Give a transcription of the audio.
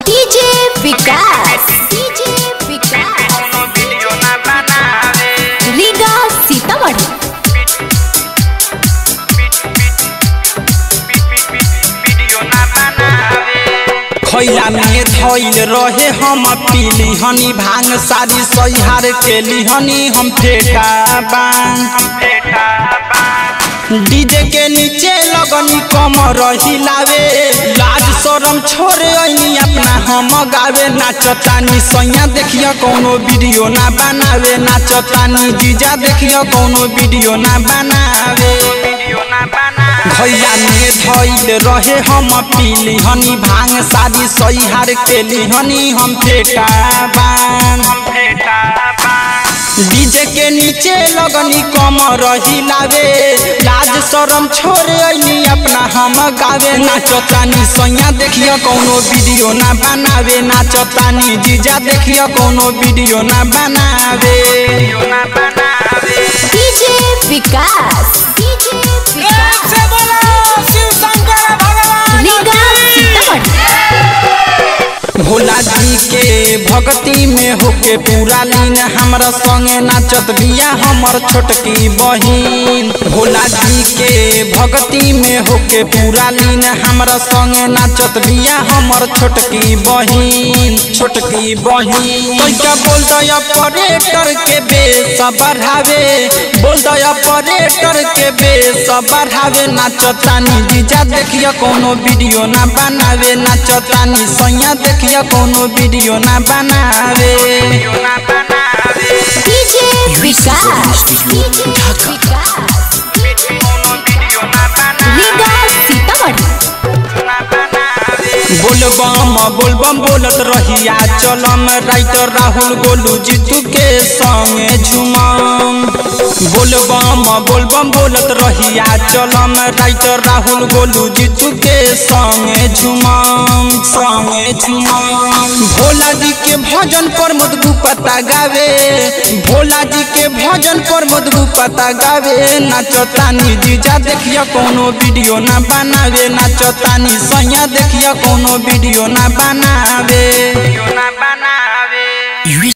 DJ Vikas DJ विकास कोनो video ना बनावे रीगा सीतामढ़ी वीडियो ना बनावे खैला में धैल रहे हम पीली हनी भांग सारी सहिहार के लिहनी हम फेंका बांग बेटा डीजे के नीचे लगनी कम रहिलावे लाज शरम छोड़े ऐनी अपना हम गावे नाचतानी सैया देखियो कोनो वीडियो ना बनावे नाचतानी जीजा देखियो कोनो वीडियो ना बनावे वीडियो ना बनावे भैया में धैल रहे हम पीली हनी भांग सारी सहिहार के लिहनी हम फेंका बांग बेटा डीजे के नीचे लगनी कम रहिलावे लाज शरम छोड़े ऐनी अपना हम गावे नाचतानी सैया देखियो कोनो वीडियो ना बनावे नाचतानी जीजा देखियो कोनो वीडियो ना बनावे वीडियो ना बनावे डीजे विकास डीजे विकास रीगा सीतामढ़ी भोला जी के भक्ति में होके पूरा लीन हमरा संगे नाचत बिया हमर छोटकी बहिन भोला जी के भक्ति में होके पूरा लीन हमरा संगे नाचत बिया हमर छोटकी बहिन छोटकी बहिन तैका बोल दय ऑपरेटर के बेस बढ़ावे बोल दय ऑपरेटर के बेस बढ़ावे नाचतानी जीजा देखियो कोनो वीडियो ना बनावे नाचतानी सैया देखियो कोनो वीडियो ना बनावे वीडियो ना बनावे डीजे विकास डीजे विकास कोनो वीडियो ना बनावे रीगा सीतामढ़ी ना बनावे बोलबम बोलबम बोलत रहिया चलम राइटर राहुल गोलू जीतू के संगे झुमम बोलबम बोलबम बोलत रहिया चलम राइटर राहुल गोलू जीतू के संगे झुमम संगे झुमम भोला जी के भजन पर मधु पता गावे भोला जी के भजन पर मधु पता गावे नाचतानी जीजा देखियो कोनो वीडियो ना बनावे नाचतानी सैया देखियो कोनो वीडियो ना बनावे वीडियो ना बनावे